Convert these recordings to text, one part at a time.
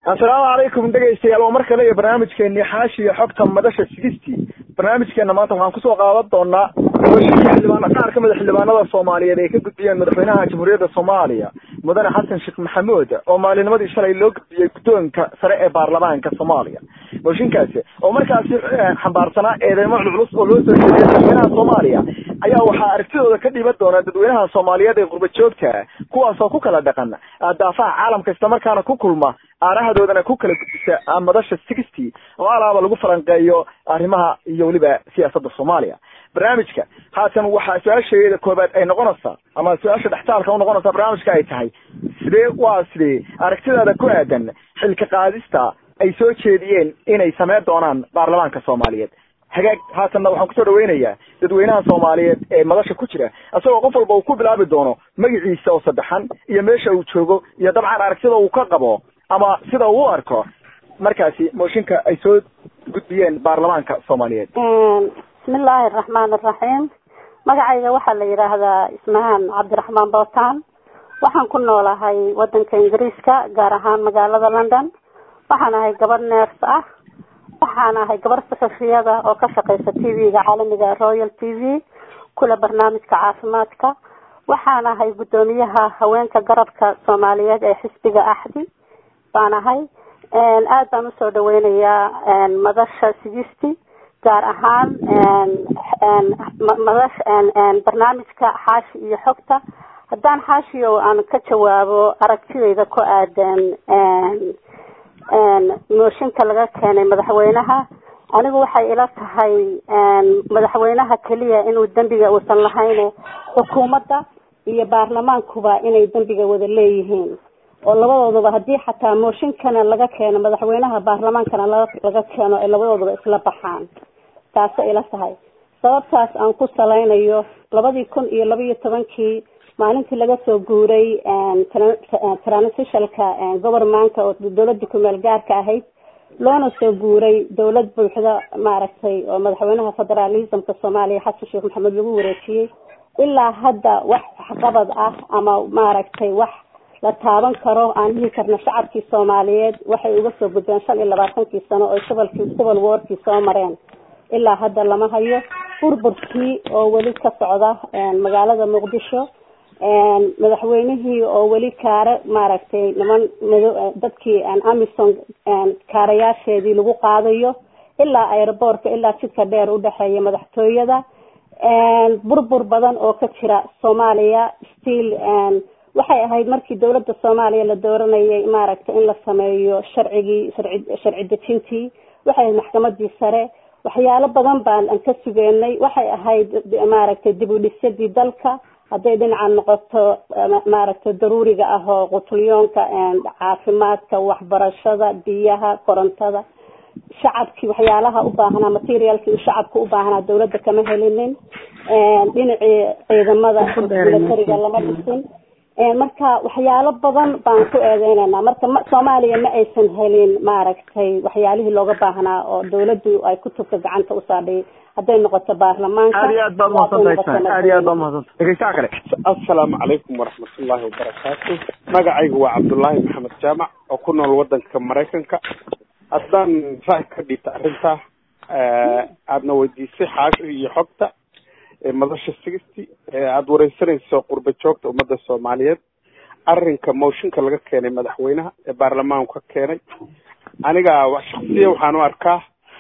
assalaamu calaykum dhegaystayaal waa mar kale iyo barnaamijkeeni xaashiya xogta madasha sigistii barnaamijkeena maanta waxaan kusoo qaadan doonaa doorashadii xildhibaan qaar ka mid a xildhibaanada soomaaliyeed ay ka gudbiyeen madaxweynaha jamhuuriyadda soomaaliya mudane xasan sheekh maxamuud oo maalinimadii shalay loo gudbiyey guddoonka sare ee baarlamaanka soomaaliya mooshinkaasi oo markaasi xambaarsanaa eedeymo culculus oo loo soo jeediyay madaxweynaha soomaaliya ayaa waxaa aragtidooda ka dhiban doona dadweynaha soomaaliyeed ee qurba joogta kuwaasoo ku kala dhaqan daafaha caalamka islamarkaana ku kulma aarahadoodana ku kala gudbisa madasha sixty oo alaaba lagu falanqeeyo arrimaha iyo weliba siyaasadda soomaaliya barnaamijka haatan waxaa su-aasheeda koobaad ay noqonaysaa ama su-aasha dhextaalka unoqonaysaa barnaamijka ay tahay sidee waa sidee aragtidaada ku aadan xilka qaadista ay soo jeediyeen inay sameyn doonaan baarlamaanka soomaaliyeed hagaag haatanna waxaan kusoo dhaweynayaa dadweynaha soomaaliyeed ee madasha ku jira isagoo qof walba uu ku bilaabi doono magaciisa oo saddexan iyo meesha uu joogo iyo dabcan aragtida uu ka qabo ama sida uu u arko markaasi mooshinka ay soo gudbiyeen baarlamaanka soomaaliyeed bismillaahi araxmaan araxiim magacayga waxaa la yidhaahdaa ismahaan cabdiraxmaan bootaan waxaan ku noolahay wadanka ingiriiska gaar ahaan magaalada london waxaan ahay gabadh neers ah waxaan ahay gabadh saxufiyada oo ka shaqeysa t v-ga caalamiga royal t v kula barnaamijka caafimaadka waxaan ahay guddoomiyaha haweenka garabka soomaaliyeed ee xisbiga axdi baan ahay aad baan usoo dhaweynayaa madasha sigisti gaar ahaan madash barnaamijka xaashi iyo xogta haddaan xaashiyo aan ka jawaabo aragtidayda ku aadan mooshinka laga keenay madaxweynaha anigu waxay ila tahay madaxweynaha keliya inuu dembiga uusan lahayn xukuumadda iyo baarlamaankuba inay dembiga wada leeyihiin oo labadooduba haddii xataa mooshinkana laga keeno madaxweynaha baarlamaankana laga keeno ay labadooduba isla baxaan taasay ila tahay sababtaas aan ku salaynayo labadii kun iyo laba iyo tobankii maalintii laga soo guuray transitionalka govermanka oo dawladii kumeel gaarka ahayd loona soo guuray dawlad buuxda maaragtay oo madaxweynaha federalismka soomaaliya xasan sheekh maxamed lagu wareejiyey ilaa hadda wax waxqabad ah ama maaragtay wax la taaban karo aan dhihi karna shacabkii soomaaliyeed waxay uga soo gudbeen shan iyo labaatankii sano oo civilkii civil warkii soo mareen ilaa hadda lama hayo burburkii oo weli ka socda magaalada muqdisho madaxweynihii oo weli kaare maaragtay niman mado dadkii amison kaarayaasheedii lagu qaadayo ilaa aeroboortka ilaa jidka dheer udhexeeya madaxtooyada burbur badan oo ka jira soomaaliya still waxay ahayd markii dawladda soomaaliya la dooranayay maaragtay in la sameeyo sharcigii sharci sharci dejintii waxay ahayd maxkamadii sare waxyaalo badan baan aan ka sugeenay waxay ahayd maaragtay dib u dhisyadii dalka hadday dhinaca noqoto maaragtay daruuriga ah oo qutulyoonka caafimaadka waxbarashada biyaha korontada shacabkii waxyaalaha u baahnaa materialkii uu shacabka u baahnaa dawladda kama helinin dhinacii ciidamada milatariga lama dhisin marka waxyaalo badan baan ku eedeynayna marka soomaaliya ma aysan helin maaragtay waxyaalihii looga baahnaa oo dawladdu ay kutubka gacanta u saadhay hadday noqoto baarlamaanka aad iyo aad baad mahadsantahay aad iyo aad baad mahadsantahay dhegeystaha kale assalaamu calaykum waraxmatullaahi wabarakaatu magacaygu waa cabdullaahi maxamed jaamac oo ku nool wadanka maraykanka haddaan ra'y ka dhiibta arrintaa aadna weydiisay xaashi iyo xogta madasha sixty aada wareysanayso qurba joogta ummadda soomaaliyeed arrinka mooshinka laga keenay madaxweynaha ee baarlamaanku ka keenay aniga shaksiya waxaan u arkaa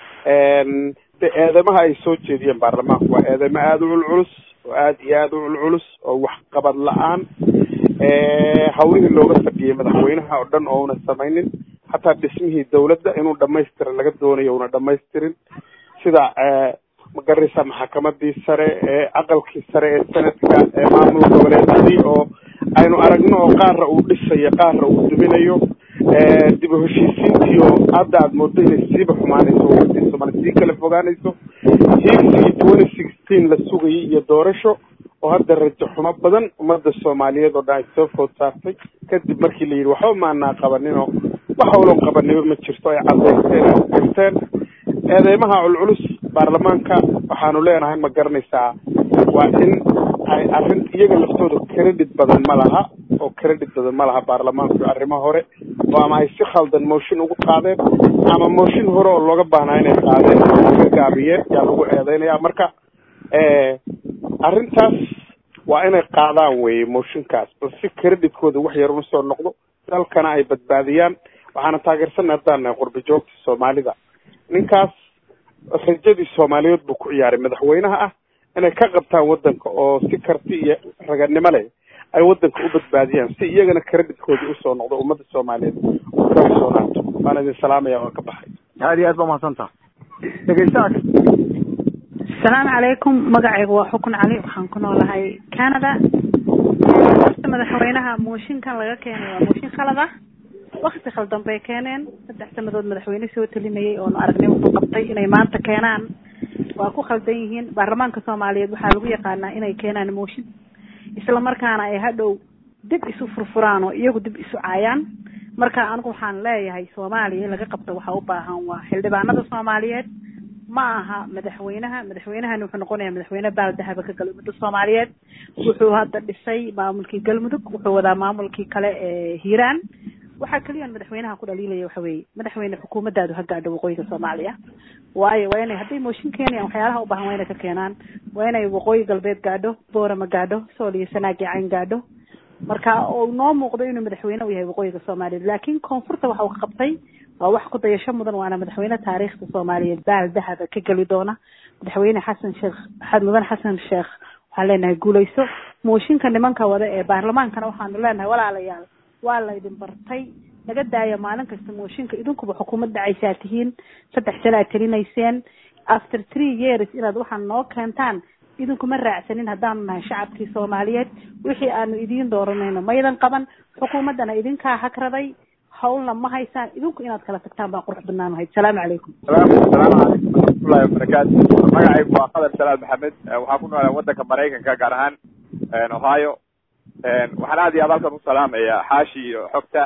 de eedeymaha ay soo jeediyeen baarlamaanku waa eedeymo aada u culculus oo aada iyo aada u culculus oo waxqabad la-aan hawlihii looga fadhiyey madaxweynaha oo dhan oo una samaynin hataa dhismihii dawladda inuu dhamaystira laga doonayo una dhamaystirin sida magaraysa maxakamadii sare ee aqalkii sare ee sanadka ee maamul goboleedyadii oo aynu aragno oo qaarra uu dhisayo qaarra uu duminayo dib u heshiisiintii oo hadda aada moodo inay siiba xumaanayso waladii soomaali sii kala fogaanayso hiigsigii twenty sixteen la sugayay iyo doorasho oo hadda rajo xumo badan ummadda soomaaliyeed oo dhan ay soo food saartay kadib markii la yidhi waxba maanaa qabaninoo wax howlon qabaniba ma jirto ay cadaysteen ay garteen eedeymaha culculus baarlamaanka waxaanu leenahay ma garanaysaa waa in ay arrin iyaga laftooda credit badan ma laha oo credit badan ma laha baarlamaanku arrimo hore oo ama ay si khaldan motion ugu qaadeen ama motion hore oo looga baahnaa inay qaadeen ka gaabiyeen yaa lagu eedeynaya marka arrintaas waa inay qaadaan weye motionkaas bal si creditkooda wax yar usoo noqdo dalkana ay badbaadiyaan waxaana taageersanay haddaan nahay qurbi joogta soomaalida ninkaas rajadii soomaaliyeed buu ku ciyaaray madaxweynaha ah inay ka qabtaan waddanka oo si karti iyo raganimo leh ay waddanka u badbaadiyaan si iyagana creditkooda usoo noqdo ummadda soomaaliyeed u kalsoonaato waan idin salaamaya waan ka baxay aad iyo aad ba mahadsantaha dhegeystaha asalaamu calaykum magacaygu waa xukun cali waxaan ku noolahay canada horta madaxweynaha mooshinkan laga keenay waa mooshin khalad ah wakti khaldan bay keeneen saddex sanadood madaxweyne soo talinayay oonu aragnay wuxuu qabtay inay maanta keenaan waa ku khaldan yihiin baarlamaanka soomaaliyeed waxaa lagu yaqaanaa inay keenaan mooshin isla markaana ay hadhow dib isu furfuraan oo iyagu dib isu caayaan marka anigu waxaan leeyahay soomaaliya in laga qabto waxaa u baahan waa xildhibaanada soomaaliyeed ma aha madaxweynaha madaxweynahani wuxuu noqonayaa madaxweyne baaldahaba ka gala ummadda soomaaliyeed wuxuu hadda dhisay maamulkii galmudug wuxuu wadaa maamulkii kale ee hiiraan waxaa keliyan madaxweynaha ku dhaliilaya waxa weeye madaxweyne xukuumaddaadu ha gaadho waqooyiga soomaaliya waayo waa inay hadday mooshin keenayaan waxyaalaha u baahan waa inay ka keenaan waa inay waqooyi galbeed gaadho boorama gaadho sool iyo sanaagi cayn gaadho marka oo noo muuqdo inuu madaxweyne u yahay waqooyiga soomaaliyeed laakiin koonfurta waxa uu ka qabtay waa wax ku dayasho mudan waana madaxweyne taariikhda soomaaliyeed baal dahaba ka geli doona madaxweyne xasan sheekh mudan xasan sheekh waxaan leenahay guuleyso mooshinka nimanka wada ee baarlamaankana waxaanu leenahay walaalayaal waa laydin bartay naga daaya maalin kasta mooshinka idinkuba xukuumad dhacaysaa tihiin saddex sana aad telinayseen after three years inaad waxaan noo keentaan idinkuma raacsanin haddaanu nahay shacabkii soomaaliyeed wixii aanu idiin dooranayno maydan qaban xukuumaddana idinkaa hagraday hawlna ma haysaan idinku inaad kala tagtaan baa qurux badnaan lahayd salaamu calaykum salaamu calaykum waraxmatullahi wabarakaatu magacaygu waa qadar salaad maxamed waxaan ku noolaa waddanka maraykanka gaar ahaan ohio waxaan aad iyo aad halkan u salaamayaa xaashi iyo xogta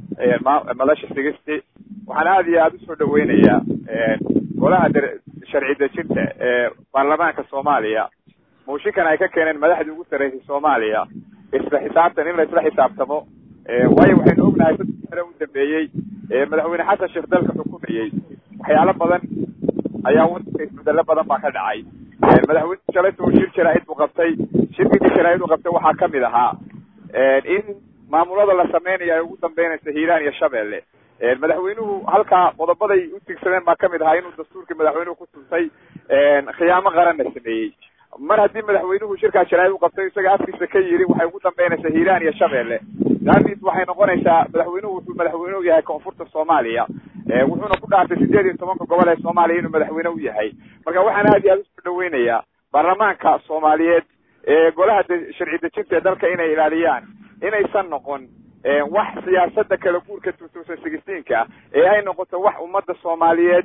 madasha sigisti waxaan aad iyo aad usoo dhaweynayaa golaha sharci dejinta ee baarlamaanka soomaaliya mooshinkan ay ka keeneen madaxdii ugu sarreysay soomaaliya isla xisaabtan in la isla xisaabtamo waayo waxaynu ognahay saddex sane u dambeeyey madaxweyne xasan sheekh dalka xukumayey waxyaalo badan ayaa wadanka isbedelo badan baa ka dhacay madaxweyne shalayta uu shir jaraa'id buu qabtay shirkii jaraa'id uu qabtay waxaa kamid ahaa in maamulada la sameynayo ay ugu dambeynaysa hiiraan iyo shabeelle madaxweynuhu halkaa qodobaday u tigsadeen baa kamid ahaa inuu dastuurkii madaxweynuhu ku tuntay khiyaamo qaranna sameeyey mar haddii madaxweynuhu shirkaa jaraa'id u qabtay isaga afkiisa ka yiri waxay ugu dambeynaysaa hiiraan iyo shabeelle daantiis waxay noqonaysaa madaxweynuhu wuxuu madaxweyne u yahay koonfurta soomaaliya wuxuuna ku dhaartay sideed iyo tobanka gobol ee soomaaliya inuu madaxweyne u yahay marka waxaan aad iyo aad usoo dhaweynayaa baarlamaanka soomaaliyeed ee golaha sharci dejinta ee dalka inay ilaaliyaan inaysan noqon wax siyaasada kala guurka two thousand sixteenka ee ay noqoto wax ummadda soomaaliyeed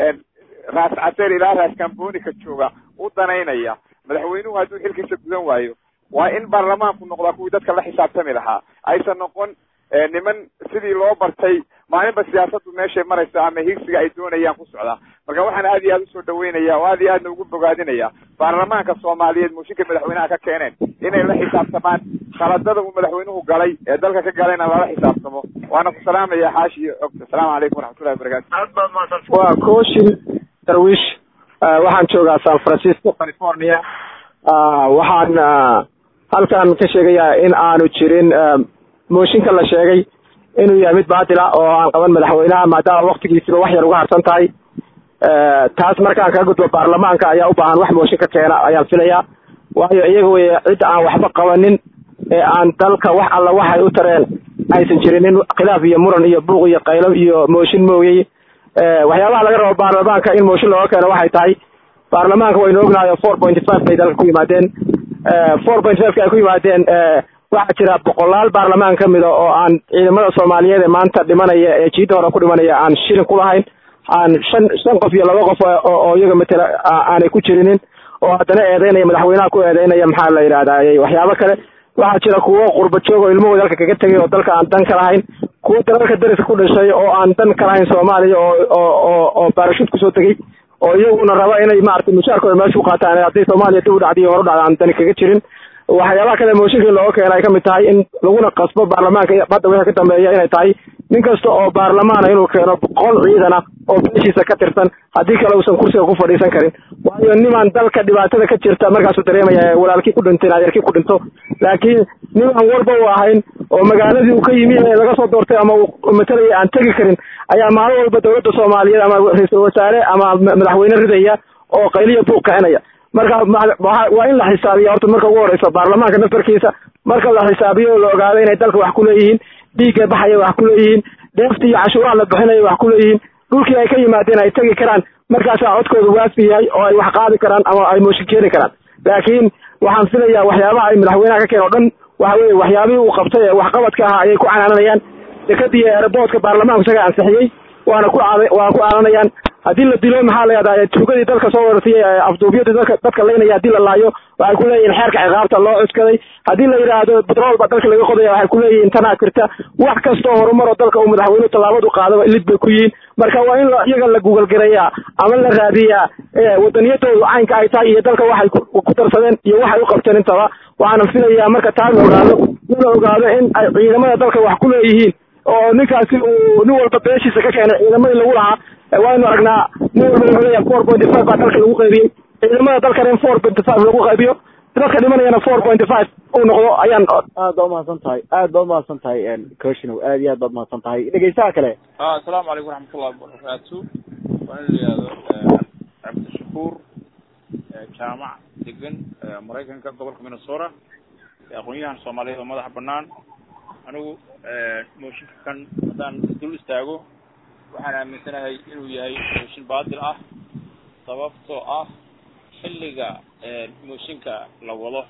raas caseer ilaa raas cambonika jooga u danaynaya madaxweynuhu hadduu xilkiisa gudan waayo waa in baarlamaanku noqdaa kuwii dadka la xisaabtami lahaa aysan noqon niman sidii loo bartay maalinba siyaasaddu meeshay marayso ama higsiga ay doonayaan ku socdaa marka waxaan aad iyo aad usoo dhaweynaya oo aad iyo aadna ugu bogaadinaya baarlamaanka soomaaliyeed mooshinka madaxweynaha ka keeneen inay la xisaabtamaan khaladada uu madaxweynuhu galay ee dalka ka galayna lala xisaabtamo waana ku salaamaya xaashi iyo xogta asalaamu calaykum waraxmatullahi wabarakatu aad baad mahadsan waa kooshin darwish waxaan joogaa san francisco california waxaan halkan ka sheegayaa in aanu jirin mooshinka la sheegay inuu yahay mid baatila oo aan qaban madaxweynaha maadaama waktigiisiba wax yar uga harsan tahay taas markaan kaga gudbo baarlamaanka ayaa u baahan wax mooshin ka keena ayaan filayaa waayo iyaga wey cidda aan waxba qabanin ee aan dalka wax alla waxay u tareen aysan jirinin khilaaf iyo muran iyo buuq iyo qaylo iyo mooshin mooyey waxyaabaha laga rabo baarlamaanka in mooshin looga keeno waxay tahay baarlamaanka waynu ognahay four point five bay dalka ku yimaadeen four point five ka ay ku yimaadeen waxaa jira boqolaal baarlamaan ka mida oo aan ciidamada soomaaliyeed ee maanta dhimanaya ee jiidda hore ku dhimanaya aan shilin ku lahayn aan shan shan qof iyo laba qof oo iyaga matela aanay ku jirinin oo haddana eedeynaya madaxweynaha ku eedeynaya maxaa la yidhahdaa waxyaabo kale waxaa jira kuwo qurba joog oo ilmahooda dalka kaga tegay oo dalka aan dan ka lahayn kuwo dalalka dariska ku dhashay oo aan dan ka lahayn soomaaliya oo oo oo baarashuud kusoo tegey oo iyaguna raba inay maaragtay mushaarkooda meesha ku qaataan hadday soomaaliya dib u dhacday iyo hor u dhacda aan dani kaga jirin waxyaabaha kale mooshinkii looga keena ay kamid tahay in laguna qasbo baarlamaanka hadda wixii ka dambeeya inay tahay nin kasta oo baarlamaana inuu keeno boqol ciidana oo beeshiisa ka tirsan haddii kale uusan kursiga ku fadhiisan karin waayo nimaan dalka dhibaatada ka jirta markaasuu dareemaya walaalkii ku dhintay adeerkii ku dhinto laakiin nimaan walba u ahayn oo magaaladii uu ka yimi ee laga soo doortay ama uu matalaya aan tegi karin ayaa maalin walba dowladda soomaaliyeed ama ra-iisul wasaare ama madaxweyne ridaya oo qayliya buuq kicinaya marka waa in la xisaabiya horta marka ugu horeysa baarlamaanka naftarkiisa marka la xisaabiyo oo la ogaado inay dalka wax ku leeyihiin dhiigga baxaya wax ku leeyihiin deefta iyo cashuuraha la bixinaya wax ku leeyihiin dhulkii ay ka yimaadeen ay tegi karaan markaasaa codkooda waafi yahay oo ay wax qaadi karaan ama ay mooshin keeni karaan laakiin waxaan filayaa waxyaabaha ay madaxweynaha ka keen o dhan waxa weye waxyaabihii uu qabtay ee waxqabadka ahaa ayay ku canaananayaan dekadii eeraboodka baarlamaanku isaga ansixiyey waana ku waana ku canaanayaan haddii la dilo maxaa la yahdaa tuugadii dalka soo wadatay afduubyadii dalka dadka laynaya haddii la laayo waxay ku leeyihin xeerka ciqaabta loo cuskaday haddii la yidhaahdo betrool baa dalka laga qodaya waxay ku leeyihin tanaa jirta wax kastoo horumar oo dalka uu madaxweynuhu tallaabadu qaadaba lid bay ku yihiin marka waa in iyaga la gugalgareeyaa ama la raadiyaa wadaniyadoodu caynka ay tahay iyo dalka waxay ku darsadeen iyo waxay u qabteen intaba waxaana filayaa marka taa la ogaado in la ogaado in ay ciidamada dalka wax ku leeyihiin oo ninkaasi uu nin walba beeshiisa ka keenay ciidamadii lagu lahaa waynu aragnaa nin walba wuxuu leeyahay four point five baa dalka lagu qaybiyey ciidamada dalkana in four point five lagu qaybiyo dadka dhimanayana four point five uu noqdo ayaan aad baa umahadsan tahay aad baa umahadsan tahay coshinow aad iyo aad baad umahadsan tahay dhegeystaha kale asalaamu calaykum waraxmatullahi wabarakaatu waa in la yihahdo cabdishakuur jaamac degan maraykanka gobolka minnesota aqoon-yahan soomaaliyeed oo madaxa banaan anigu mooshinka kan haddaan dul istaago waxaan aaminsanahay inuu yahay mooshin baadil ah sababtoo ah xilliga mooshinka la wado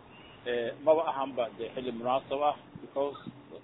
maba ahanba dee xilli munaasab ah because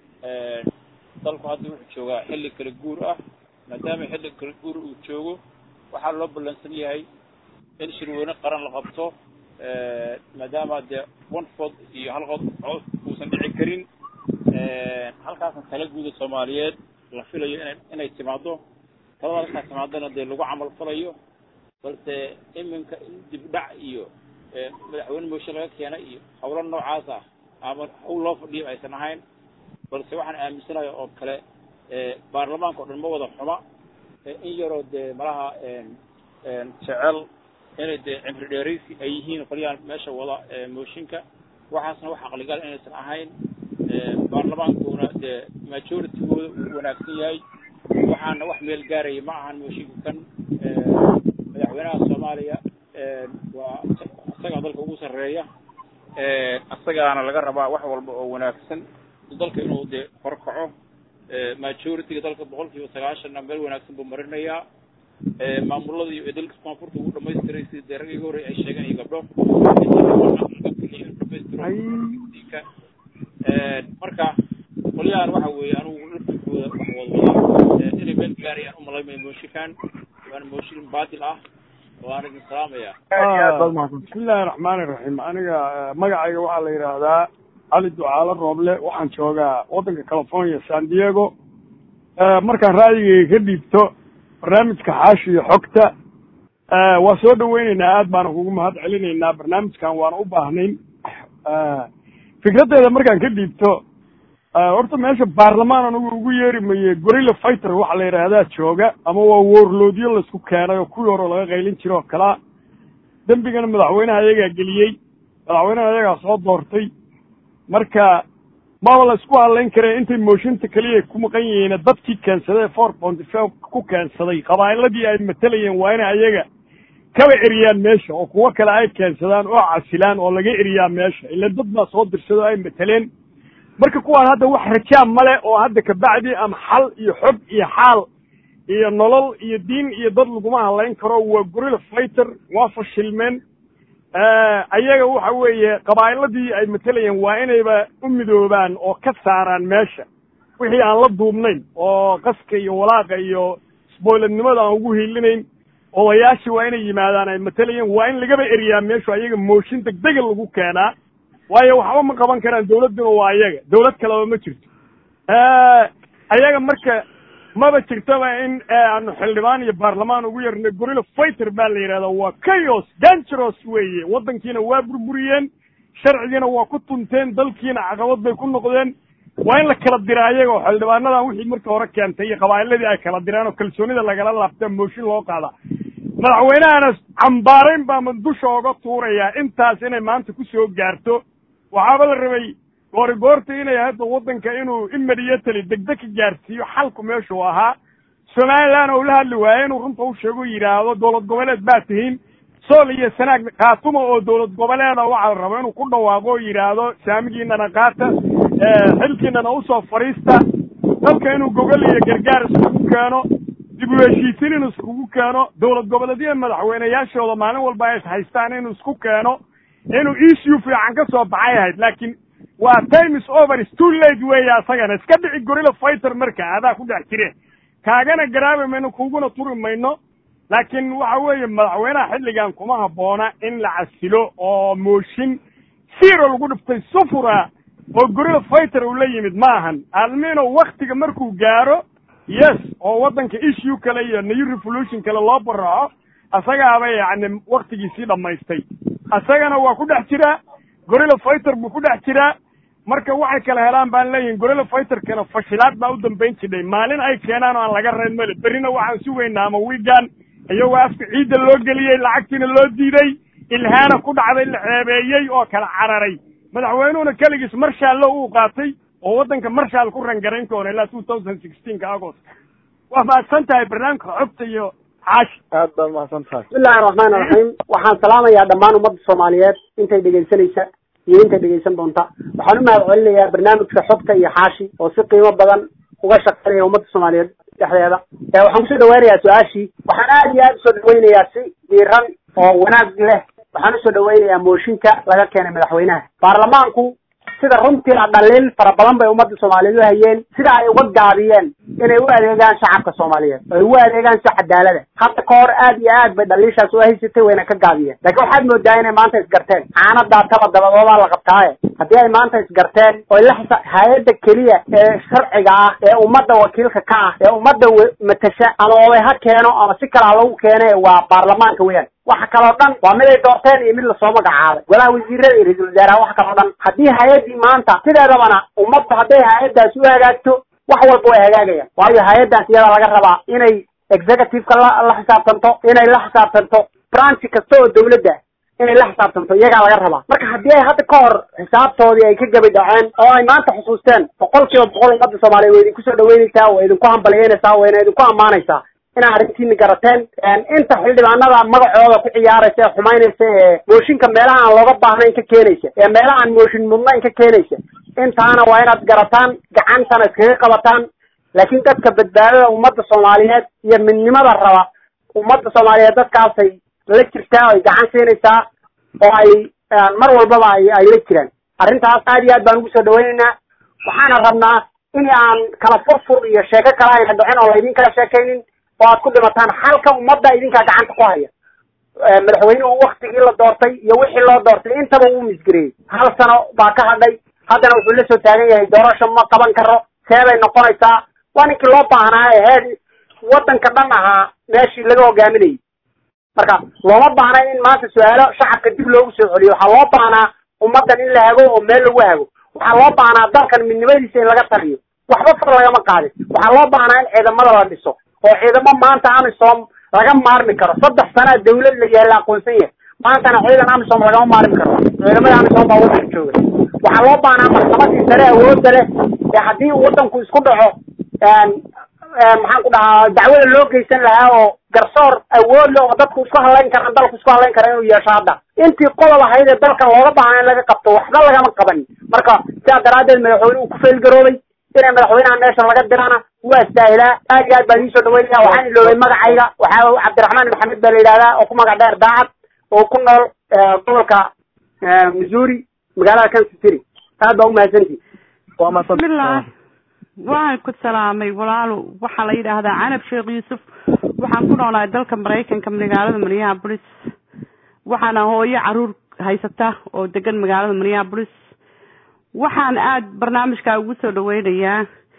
dalku hadda wuxuu joogaa xilli kala guur ah maadaama xilli kala guur uu joogo waxaa loo ballansan yahay in shirweyne qaran la qabto maadaama dee one fod iyo hal qod cod uusan dhici karin halkaasna tala guuda soomaaliyeed la filayo ina inay timaado talada halkaa timaadona dee lagu camal falayo balse iminka in dibdhac iyo madaxweyne mooshin laga keena iyo hawlo noocaas ah ama hawl loo fadhiyo aysan ahayn balse waxaan aaminsanahay oo kale baarlamaanka o dhan ma wada xuma in yaroo dee malaha jecel inay dee cimri dheeraysi ay yihiin qolyahan meesha wada mooshinka waxaasna wax aqligal inaysan ahayn baarlamaankuna dee majoritygooda uu wanaagsan yahay waxaana wax meel gaaraya ma ahan mooshinka kan madaxweynaha soomaaliya waa isagaa dalka ugu sarreeya isagaana laga rabaa wax walba oo wanaagsan dalka inuu dee horkaco majority-ga dalka boqol kiiba sagaashanna meel wanaagsan buu marinayaa maamulada iyo dalka koonfurta ugu dhamaystiray sida dee ragii horey ay sheegeen iyo gabdho marka qolyahan waxa weeye anugu laftirkooda wax wadwadaa inay meel gaarayaan umalaymaya mooshinkan waana mooshin baadil ah waan idin salaamaya bismillahi raxmaani raxiim aniga magacayga waxaa la yidhaahdaa cali ducaalo rooble waxaan joogaa waddanka california san diego markaan ra'yigayga ka dhiibto barnaamijka xaashiyo xogta waa soo dhaweyneynaa aad baana kugu mahad celinaynaa barnaamijkan waana u baahnayn fikraddeeda markaan ka dhiibto horta meesha baarlamaan anigu ugu yeeri maye gorilla fighter waxaa la yidhaahdaa jooga ama waa woorloodyo laisku keenay oo kuwii hore laga qaylin jiro oo kalaa dembigana madaxweynaha ayagaa geliyey madaxweynaha ayagaa soo doortay marka maba la isku hadlayn kare intay mooshinta keliya ku maqan yihiin dadkii keensaday four point five ku keensaday qabaa'iladii ay matalayeen waa inay ayaga kaba eriyaan meesha oo kuwo kale ay keensadaan oo casilaan oo laga eriyaa meesha ila dad baa soo dirsada oo ay mataleen marka kuwaan hadda wax rajaa male oo hadda kabacdi ama xal iyo xog iyo xaal iyo nolol iyo diin iyo dad laguma hadlayn karo waa gorilla fighter waa fashilmeen ayaga waxa weeye qabaa'iladii ay matalayeen waa inayba u midoobaan oo ka saaraan meesha wixii aan la duubnayn oo qaska iyo walaaqa iyo sboyladnimada aan ugu hiilinayn odayaashii waa inay yimaadaan ay matalayeen waa in lagaba eriyaa meeshu ayaga mooshin degdega lagu keenaa waayo waxba ma qaban karaan dawladduna waa ayaga dawlad kaleba ma jirto ayaga marka maba jirtaba in aanu xildhibaan iyo baarlamaan ugu yarnay gorilla fighter baa la yidhahdaa waa chaos dangeros weeye waddankiina waa burburiyeen sharcigiina waa ku tunteen dalkiina caqabad bay ku noqdeen waa in la kala dira ayagoo xildhibaanadan wixii markii hore keentay iyo qabaa'iladii ay kala direen oo kalsoonida lagala laabta mooshin loo qaada madaxweynahana cambaarayn baa dusha oga tuurayaa intaas inay maanta ku soo gaarto waxaaba la rabay goori goorta inay hadda waddanka inuu immediately degdeg ka gaarsiiyo xalku meeshuu ahaa somaliland oo la hadli waaye inuu runta u sheego yidhaahdo dowlad goboleed baa tihiin sool iyo sanaag khaatuma oo dowlad goboleeda waxaa la rabo inuu ku dhawaaqo oo yidhaahdo saamigiinana qaata xilkiinana usoo fadhiista dalka inuu gogol iyo gargaar iskugu keeno dib u heshiisin inuu iskugu keeno dowlad goboleedyada madaxweyneyaashooda maalin walba ay haystaan inuu isku keeno inuu issue fiican ka soo baxay ahayd laakiin waa time is over is too late weeye asagana iska dhici gorilla fighter marka adaa ku dhex jire kaagana garaabi mayno kuguna turi mayno laakiin waxa weeye madaxweynaha xilligan kuma habboona in la casilo oo mooshin siro lagu dhiftay sufura oo gorilla fighter uu la yimid ma ahan almino waktiga markuu gaaro yes oo waddanka issue kale iyo new revolution kale loo baraco asagaaba yacni waktigiisii dhammaystay asagana waa ku dhex jiraa gorilla fighter buu ku dhex jiraa marka waxay kala helaan baan leeyihin gorilla fighterkana fashilaad baa u dambayn jidhay maalin ay keenaan oo aan laga reyn male berrina waxaan sugaynaa ama wiigan iyagoo afka ciidda loo geliyey lacagtiina loo diiday ilhaana ku dhacday la ceebeeyey oo kala cararay madaxweynuhuna keligiis marshaallo uu qaatay oo waddanka marshaal ku rangarayn doona ilaa two thousand sixteenka agost waa mahadsan tahay barnaamijka xogta iyo xaashi aad baad mahadsan tahay bismillahi raxmaani raxiim waxaan salaamayaa dhammaan ummadda soomaaliyeed intay dhegaysanaysa iyo intay dhegaysan doonta waxaan u mahad celinayaa barnaamijka xogta iyo xaashi oo si qiimo badan uga shaqeynaya ummadda soomaaliyeed dhexdeeda waxaan kusoo dhaweynayaa su-aashii waxaan aad iyo aad usoo dhaweynayaa si diiran oo wanaag leh waxaan usoo dhaweynayaa mooshinka laga keenay madaxweynaha baarlamaanku sida runtii a dhaliil fara badan bay ummadda soomaaliyeed u hayeen sida ay uga gaabiyeen inay u adeegaan shacabka soomaaliyeed ay ugu adeegaan si cadaalada hadda ka hor aad iyo aad bay dhaliishaas u haysatay wayna ka gaabiyeen laakiin waxaad moodaa inay maanta isgarteen caanadaa taba dabadoodaa la qabtaaye haddii ay maanta isgarteen oo la xisa hay-adda keliya ee sharciga ah ee ummadda wakiilka ka ah ee ummadda matasha ama oday ha keeno ama si kale ha lagu keene waa baarlamaanka weyaan waxa kaloo dhan waa mid ay doorteen iyo mid lasoo magacaabay golaha wasiirada iyo ra-iisul wasaaraha wax kaloo dhan haddii hay-addii maanta sideedabana ummadda hadday hay-addaas u hagaagto wax walba way hagaagayaan waayo hay-addaas iyada laga rabaa inay executive-ka la la xisaabtanto inay la xisaabtanto branchi kasta oo dawladda inay la xisaabtanto iyagaa laga rabaa marka haddii ay hadda ka hor xisaabtoodii ay ka gabi dhaceen oo ay maanta xusuusteen boqol kiiba boqol ummadda soomaaliyeed way idinku soo dhaweynaysaa way idinku hambalyeynaysaa wayna idinku ammaanaysaa inaa arrintiina garateen inta xildhibaanada magacooda ku ciyaaraysa ee xumaynaysa ee mooshinka meelaha aan looga baahnayn ka keenaysa ee meelaha aan mooshin mudnayn ka keenaysa intaana waa inaad garataan gacantana iskaga qabataan laakiin dadka badbaadada ummadda soomaaliyeed iyo midnimada raba ummadda soomaaliyeed dadkaasay la jirtaa ay gacan siinaysaa oo ay mar walbaba ay ay la jiraan arrintaas aad iyo aad baan ugu soo dhawaynaynaa waxaana rabnaa in aan kala furfur iyo sheeko kale ayna dhicin oo laydin kala sheekaynin oo aad ku dhimataan xalka ummadda idinkaa gacanta ku haya madaxweynuhu waktigii la doortay iyo wixii loo doortay intaba uu misgareeyey hal sano baa ka hadhay haddana wuxuu la soo taagan yahay doorasho ma qaban karo seebay noqonaysaa waa ninkii loo baahnaa ee heer waddanka dhan ahaa meeshii laga hogaaminayay marka looma baahna in maanta su-aalo shacabka dib loogu soo celiyo waxaa loo baahnaa ummaddan in la hago oo meel lagu hago waxaa loo baahnaa dalkan midnimadiisa in laga taliyo waxba far lagama qaadin waxaa loo baahnaa in ciidamada la dhiso oo ciidamo maanta amisom laga maarmi karo saddex sanaa dawlad la yahay la aqoonsan yahay maantana ciidan amisom lagama maarmi karo ciidamada amisom baa waddanka jooga waxaa loo baahnaa maxkamadii sare awoodda leh ee haddii waddanku isku dhaco maxaan ku dhahaa dacwada loo geysan lahaa oo garsoor awood leh oo dadku isku hadlayn karaan dalku isku hadlayn kara inuu yeesho hadda intii qodob ahayd ee dalkan looga baahnaa in laga qabto waxba lagama qabanin marka sidaa daraaddeed madaxweyne uu ku faylgaroobay inay madaxweynaha meesha laga dirana waa istaahilaa aad iyo aad baan idiin soo dhaweynaya waxaan iloobay magacayga waxaa cabdiraxmaan maxamed baa la yidhahdaa oo ku magac dheer daacad oo ku nool gobolka missouri magaalada kansas city aad baa umahadsantihi waa mahadsan bismillah waan ku salaamay walaalo waxaa la yidhaahdaa canab sheekh yuusuf waxaan ku noolahay dalka maraykanka magaalada minneapolis waxaana hooyo caruur haysata oo degan magaalada minneapolis waxaan aada barnaamijka ugu soo dhaweynayaa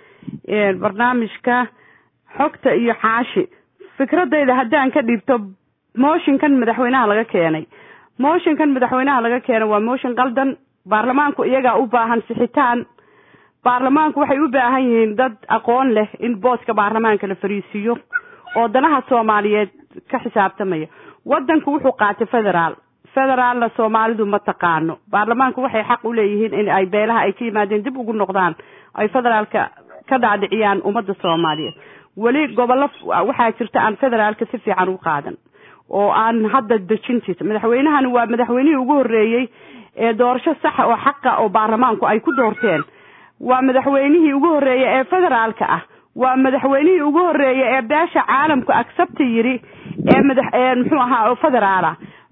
barnaamijka xogta iyo xaashi fikradayda haddaan ka dhiibto mooshinkan madaxweynaha laga keenay mooshinkan madaxweynaha laga keenay waa mooshin qaldan baarlamaanku iyagaa u baahan sixitaan baarlamaanku waxay u baahan yihiin dad aqoon leh in booska baarlamaanka la fariisiiyo oo danaha soomaaliyeed ka xisaabtamaya wadanku wuxuu qaatay federaal federaalna soomaalidu ma taqaano baarlamaanku waxay xaq u leeyihiin in ay beelaha ay ka yimaadeen dib ugu noqdaan ay federaalka ka dhaadhiciyaan ummadda soomaaliyeed weli gobollo waxaa jirta aan federaalka si fiican u qaadan oo aan hadda dejintiisa madaxweynahani waa madaxweynihii ugu horreeyey ee doorasho saxa oo xaqa oo baarlamaanku ay ku doorteen waa madaxweynihii ugu horreeyey ee federaalka ah waa madaxweynihii ugu horreeyey ee beesha caalamku accepta yidhi ee madax muxuu ahaa oo federaala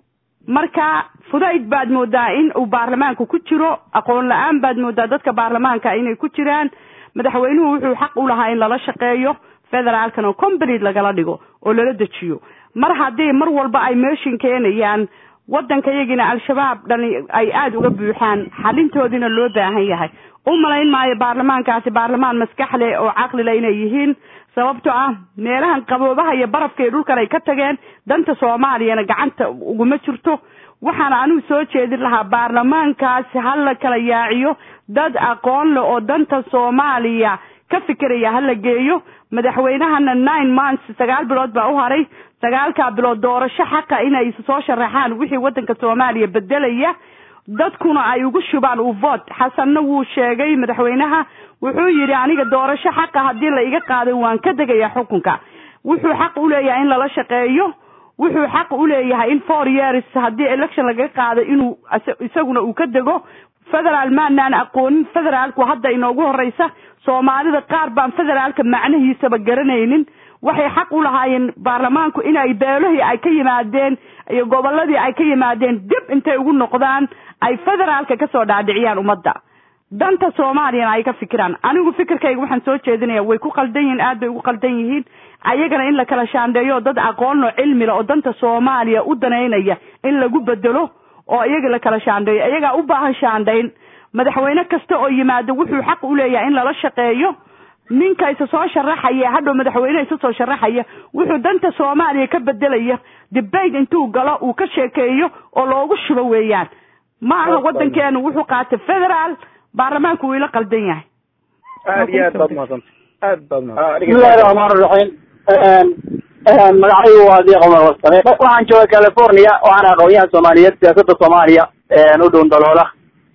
marka fudayd baad moodaa in uu baarlamaanka ku jiro aqoon la-aan baad moodaa dadka baarlamaanka inay ku jiraan madaxweynuhu wuxuu xaq u lahaa in lala shaqeeyo federaalkan oo complete lagala dhigo oo lala dejiyo mar haddii mar walba ay meeshin keenayaan wadanka iyagina al-shabaab dhali ay aada uga buuxaan xalintoodina loo baahan yahay u malayn maayo baarlamaankaasi baarlamaan maskax leh oo caqli leh inay yihiin sababto ah meelahan qaboobaha iyo barafka iyo dhulkan ay ka tageen danta soomaaliyana gacanta uguma jirto waxaana anigu soo jeedin lahaa baarlamaankaasi ha la kala yaaciyo dad aqoon leh oo danta soomaaliya ka fikiraya ha la geeyo madaxweynahana nine months sagaal bilood baa u haray sagaalkaa bilood doorasho xaqa inay soo sharaxaan wixii wadanka soomaaliya bedelaya dadkuna ay ugu shubaan u vote xasanna wuu sheegay madaxweynaha wuxuu yidhi aniga doorasho xaqa haddii la iga qaaday waan ka degayaa xukunka wuxuu xaq u leeyahay in lala shaqeeyo wuxuu xaq u leeyahay in four years haddii election lagaga qaado inuu isaguna uu ka dego federaal maanaan aqoonin federaalku hadda inoogu horeysa soomaalida qaar baan federaalka macnihiisaba garanaynin waxay xaq u lahaayeen baarlamaanku inay beelahii ay ka yimaadeen iyo goboladii ay ka yimaadeen dib intay ugu noqdaan ay federaalka kasoo dhaadhiciyaan ummadda danta soomaaliyana ay ka fikiraan anigu fikirkayga waxaan soo jeedinaya way ku qaldan yihiin aad bay ugu qaldan yihiin ayagana in la kala shaandheeyo dad aqoonlo cilmila oo danta soomaaliya u danaynaya in lagu bedelo oo iyaga la kala shaandheeyo iyagaa u baahan shaandhayn madaxweyne kasta oo yimaado wuxuu xaq u leeyahay in lala shaqeeyo ninka isa soo sharaxaya hadhow madaxweyne isa soo sharaxaya wuxuu danta soomaaliya ka bedelaya debate intuu galo uu ka sheekeeyo oo loogu shubo weeyaan ma aha wadankeenu wuxuu qaatay federaal baarlamaanku wuu ila qaldan yahay aad iyo aad baad umahadsanta aad baad umahadsan bismillahi raxmaan raxiim magacaygu waa diiq cumar wasame waxaan jooga california waxaan aqoonyahan soomaaliyeed siyaasadda soomaaliya u dhown daloola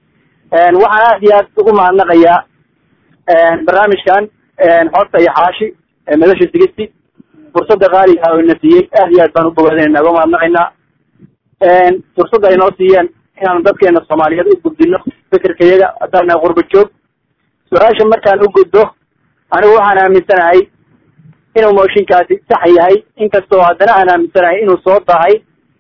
waxaan aad iyo aad ugu mahadnaqayaa barnaamijkan xorta iyo xaashi madasha sigisti fursadda qaaliga oo ina siiyey aad iyo aad baan u bogaadinayna uga mahadnaqaynaa fursadda ay noo siiyeen inaanu dadkeena soomaaliyeed u gudbino fikirkayaga haddaana qurba joog su-aasha markaan u gudbo anigu waxaan aaminsanahay inuu mooshinkaasi sax yahay inkastoo haddana aan aaminsanahay inuu soo dahay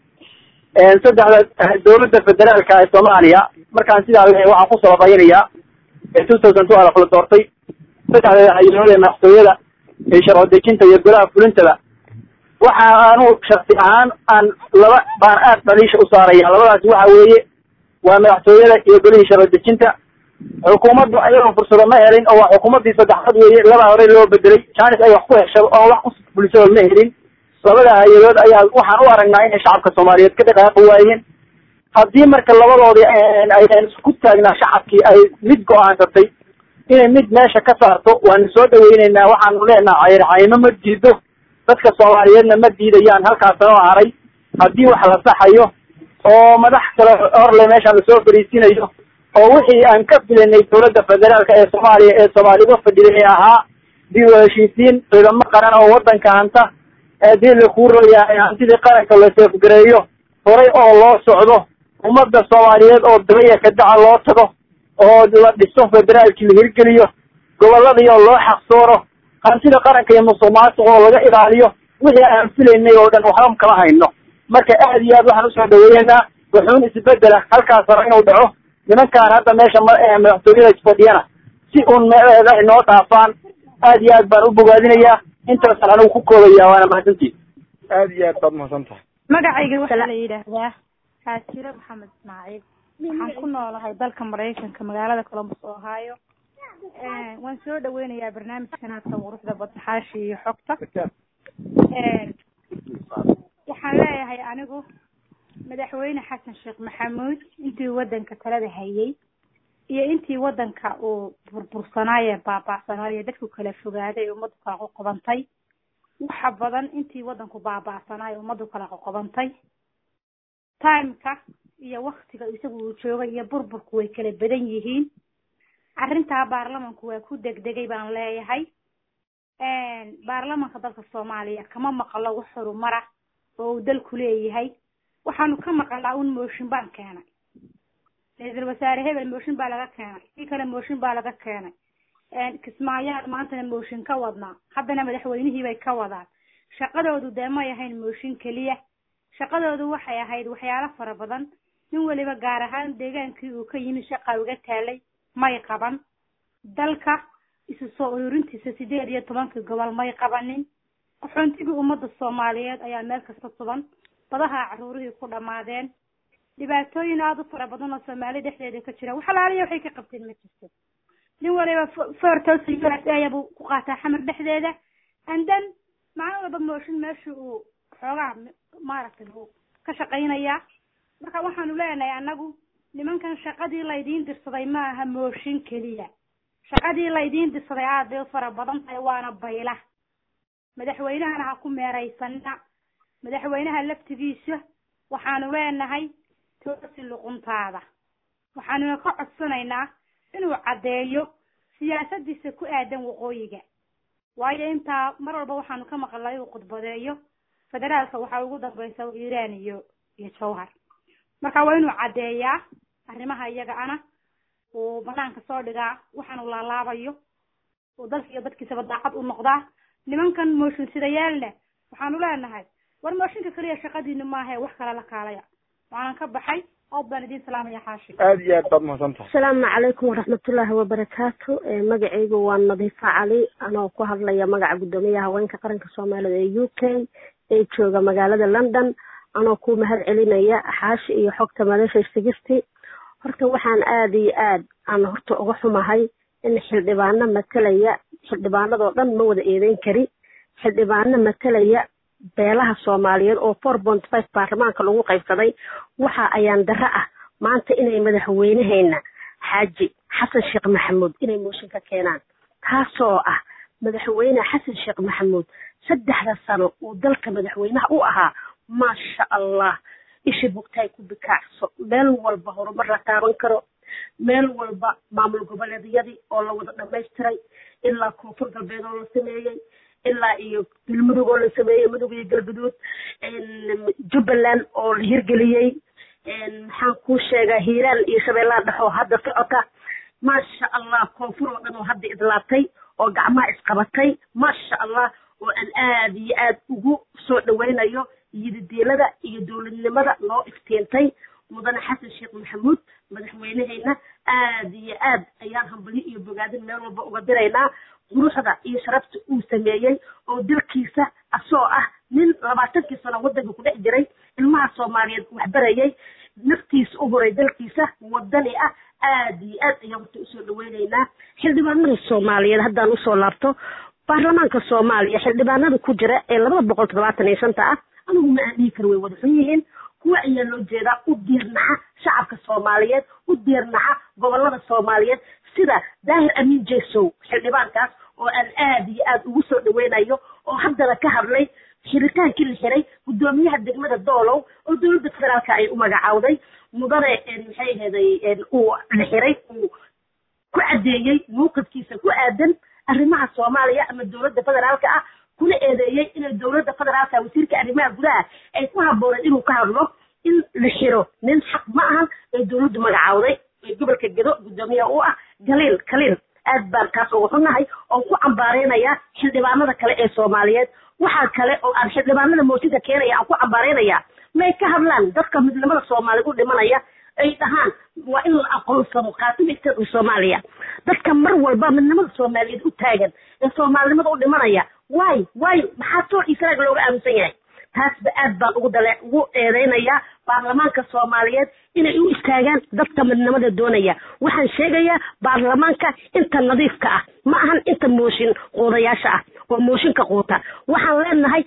saddexda dowladda federaalka ee soomaaliya markaan sidaa leeyahay waxaan ku sababaynayaa two thousand two alaf la doortay saddexda hayalood ee madaxtooyada ee sharci dejinta iyo golaha fulintaba waxa aanu shaksi ahaan aan laba baan aad dhaliisha u saaraya labadaasi waxa weeye waa madaxtooyada iyo golihii sharci dejinta xukuumaddu ayagoo fursado ma helin oo waa xukuumaddii saddexaad weeye labaa hore loo bedelay jaanis ay wax ku hesho oo wax ku bulisado ma helin labada hay-adood ayaa waxaan u aragnaa inay shacabka soomaaliyeed ka dhaqaaqi waayeen haddii marka labadoodii aynan isku taagnaa shacabkii ay mid go-aansatay inay mid meesha ka saarto waanu soo dhaweyneynaa waxaanu leenaha cayrcaymo ma diido dadka soomaaliyeedna ma diidayaan halkaasna oo haray haddii wax la saxayo oo madax kale horle meeshaan lasoo fariisinayo oo wixii aan ka filanay dowladda federaalka ee soomaaliya ee soomaaliga fadhiday ahaa dib u heshiisiin ciidamo qaran oo wadanka hanta haddii lakuu royahay hantidii qaranka la seefgareeyo horay oo loo socdo ummadda soomaaliyeed oo dabaya ka daca loo tago oo la dhiso federaalkii la hirgeliyo gobolladii oo loo xaqsooro hantida qaranka iyo musuq maasuq oo laga ilaaliyo wixii aan filaynay oo dhan waxba kama hayno marka aad iyo aad waxaan usoo dhaweeyeynaa wuxuun isbedela halkaas hore inuu dhaco nimankaan hadda meesha madaxtooyada fadhiyana si uun meeleeda ay noo dhaafaan aad iyo aad baan u bogaadinayaa intaasaan anigu ku koobaya waana mahadsantihin aad iyo aad baad umahadsan tahay magacayga waxaa la yidhaahdaa xaasiro maxamed ismaaciil waxaan ku noolahay dalka maraykanka magaalada columbus ohio waan soo dhaweynayaa barnaamijkan hadka quruxda badda xaashi iyo xogta waxaan leeyahay anigu madaxweyne xasan sheekh maxamuud intii wadanka talada hayay iyo intii wadanka uu burbursanaaye baaba'sanaaye dadku kala fogaaday ee ummaddu kala qoqobantay waxa badan intii wadanku baaba'sanaaye ummaddu kala qoqobantay timeka iyo waktiga isagu uu joogay iyo burburku way kala badan yihiin arrintaa baarlamanku waa ku degdegay baan leeyahay baarlamanka dalka soomaaliya kama maqlo wax horumara oo uu dalku leeyahay waxaanu ka maqalnaa un mooshin baan keenay ra-iisul wasaare hebel mooshin baa laga keenay kii kale mooshin baa laga keenay kismaayaad maantana mooshin ka wadnaa haddana madaxweynihii bay ka wadaan shaqadoodu dee may ahayn mooshin keliya shaqadoodu waxay ahayd waxyaalo fara badan nin weliba gaar ahaan deegaankii uu ka yimi shaqa uga taalay may qaban dalka isu soo ururintiisa sideed iyo tobankii gobol may qabanin qaxoontigii ummadda soomaaliyeed ayaa meel kasta tuban badaha caruurihii ku dhammaadeen dhibaatooyin aada u fara badan oo soomaali dhexdeeda ka jira waxalaaliya waxay ka qabteen ma jirto nin waliba fortos u s a buu ku qaataa xamar dhexdeeda and then maalin walba mooshin meesha uu xoogaa maaragtay uu ka shaqaynayaa marka waxaanu leenahay annagu nimankan shaqadii laydiin dirsaday ma aha mooshin keliya shaqadii laydiin dirsaday aad bay u fara badan tahay waana bayla madaxweynahana ha ku meeraysanina madaxweynaha laftigiisa waxaanu leenahay toosi luquntaada waxaanuna ka codsanaynaa inuu caddeeyo siyaasadiisa ku aadan waqooyiga waayo intaa mar walba waxaanu ka maqalnay inuu khudbadeeyo federaalka waxaa ugu dambaysa iiraan iyo iyo jawhar marka waa inuu caddeeyaa arrimaha iyaga ana uu banaanka soo dhigaa waxaanu laalaabayo uu dalka iyo dadkiisaba daacad u noqdaa nimankan mooshin sidayaalna waxaanu leenahay war mooshinka keliya shaqadiinu maahae wax kale la kaalaya waanan ka baxay aad baan idin salaamaya xaashi aada iyo aad baad mahadsan tahay asalaamu calaykum waraxmatullaahi wabarakaatu magacaygu waa nadiifa cali anoo ku hadlaya magaca guddoomiyaha haweenka qaranka soomaalida ee u k ee jooga magaalada london anoo ku mahad celinaya xaashi iyo xogta madasha sigisti horta waxaan aada iyo aad aan horta uga xumahay in xildhibaano matalaya xildhibaanadoo dhan ma wada eedeyn kari xildhibaano matalaya beelaha soomaaliyeed oo four point five baarlamaanka lagu qaybsaday waxa ayaan darro ah maanta inay madaxweyneheena xaaji xasan sheekh maxamuud inay mooshin ka keenaan taasoo ah madaxweyne xasan sheekh maxamuud saddexda sano uu dalka madaxweynaha u ahaa maasha allah isha bugtaay ku bikaacso meel walba horumar la taaban karo meel walba maamul goboleedyadii oo la wada dhamaystiray ilaa koonfur galbeed oo la sameeyey ilaa iyo galmudug oo la sameeyey mudug iyo galguduud jubbaland oo la hirgeliyey maxaan kuu sheegaa hiiraan iyo shabeellaha dhex oo hadda socota maasha allah koonfur oo dhan oo hadda idlaatay oo gacmaha isqabatay maasha allah oo aan aada iyo aad ugu soo dhawaynayo yididiilada iyo dowladnimada noo iftiintay mudane xasan sheekh maxamuud madaxweyneheyna aada iyo aad ayaan hambalyo iyo bogaadin meel walba uga diraynaa quruxda iyo sharafta uu sameeyey oo dalkiisa asoo ah nin labaatankii sano waddanka ku dhex jiray ilmaha soomaaliyeed waxbarayay naftiisa u horay dalkiisa wadani ah aada iyo aad ayaan horta usoo dhaweyneynaa xildhibaanada soomaaliyeed haddaan usoo laabto baarlamaanka soomaaliya xildhibaanada ku jira ee labada boqol toddobaatan iyo shanta ah anigu ma aan dhihi karo way wada xun yihiin kuwa ayaa loo jeedaa u diirnaca shacabka soomaaliyeed u diirnaca gobolada soomaaliyeed sida daahir amiin jesow xildhibaankaas oo aan aada iyo aada ugu soo dhaweynayo oo haddana ka hadlay xiritaankii la xiray guddoomiyaha degmada doolow oo dowladda federaalka ay u magacaawday mudane maxay aheeday uu la xiray uu ku caddeeyey mawqifkiisa ku aadan arrimaha soomaaliya ama dowladda federaalka ah kuna eedeeyey inay dowladda federaalka wasiirka arrimaha gudaha ay ku habbooneen inuu ka hadlo in la xiro nin xaq ma ahan ee dowladdu magacaawday ee gobolka gedo guddoomiyaha u ah galiil kaliil aad baan kaas uga xunnahay oo ku cambaareynayaa xildhibaanada kale ee soomaaliyeed waxaa kale oo aan xildhibaanada mooshinka keenaya aan ku cambaareynayaa may ka hadlaan dadka midnimada soomaaliyeed u dhimanaya ay dhahaan waa in la aqoonsado khaatib isteedka soomaaliya dadka mar walba midnimada soomaaliyeed u taagan ee soomaalinimada u dhimanaya waay waay maxaa soo israag looga aaminsan yahay taasba aad baan ugu dale ugu eedeynayaa baarlamaanka soomaaliyeed inay u istaagaan dadka midnimada doonaya waxaan sheegayaa baarlamaanka inta nadiifka ah ma ahan inta mooshin quudayaasha ah oo mooshinka quuta waxaan leenahay shacabka